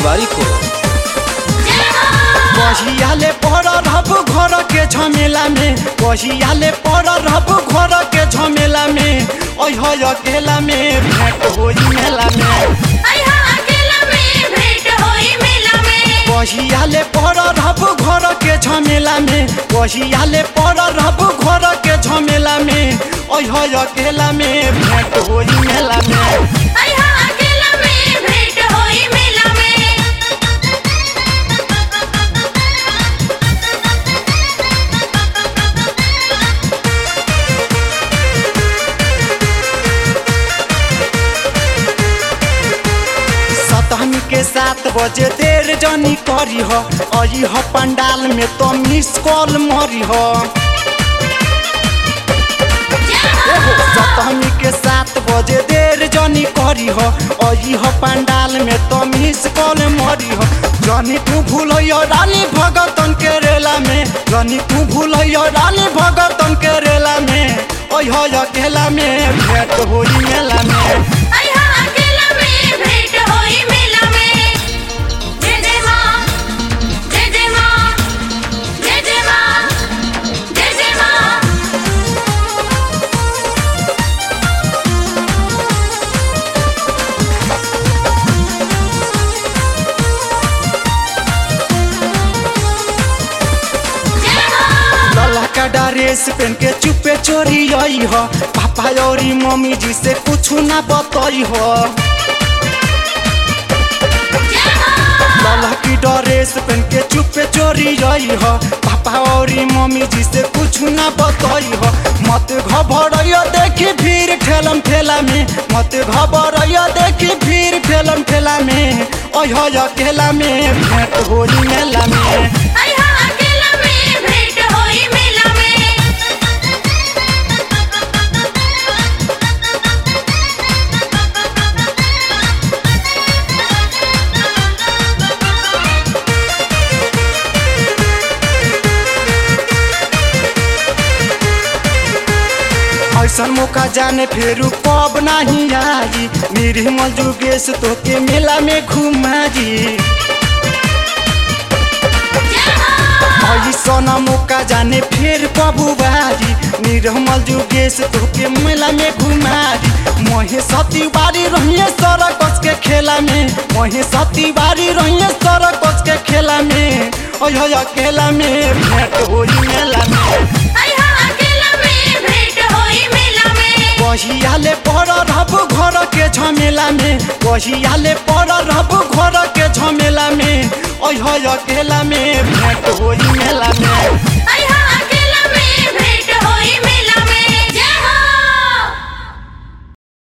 तिवारी को कहियाले पर रहब घर के झमेला में कहियाले पर रहब घर के झमेला में ओह अकेला में भेंट होई मेला में कहियाले पर रहब घर के झमेला में कहियाले पर रहब घर के झमेला में ओह अकेला में भेंट होई मेला में सतहनी के सात बजे देर जनी करी हो अई हो पंडाल में तो मिस कॉल मरी हो सतहनी के सात बजे देर जनी करी हो अई हो पंडाल में तो मिस कॉल मरी हो जनी तू भूल रानी भगतन के रेला में जनी तू भूल रानी भगतन के रेला में ओह अकेला में भेंट होई मेला में लला का ड्रेस पहन के चुपे चोरी आई हो पापा और मम्मी जी से कुछ ना बताई हो लला की ड्रेस पहन के चुपे चोरी आई हो पापा और मम्मी जी से कुछ ना बताई हो मत घबराइयो देखी भीड़ ठेलम ठेला में मत घबराइयो देखी भीड़ ठेलम ठेला में ओह अकेला में भेंट होई मेला में ऐसन मौका जाने फिर कब नहीं आई निर्मल जुगेश तो के मेला में घुमाई ऐसन मौका जाने फिर कब बारी निर्मल जुगेश तो के मेला में घुमाई मोहे सती बारी रहिए सरकस के खेला में मोहे सती बारी रहिए सरकस के खेला में ओह अकेला में भेंट होई मेला में कहियाले पर रहब घर के झमेला में कहियाले पर रहब घर के झमेला में ओह अकेला में भेंट होई मेला में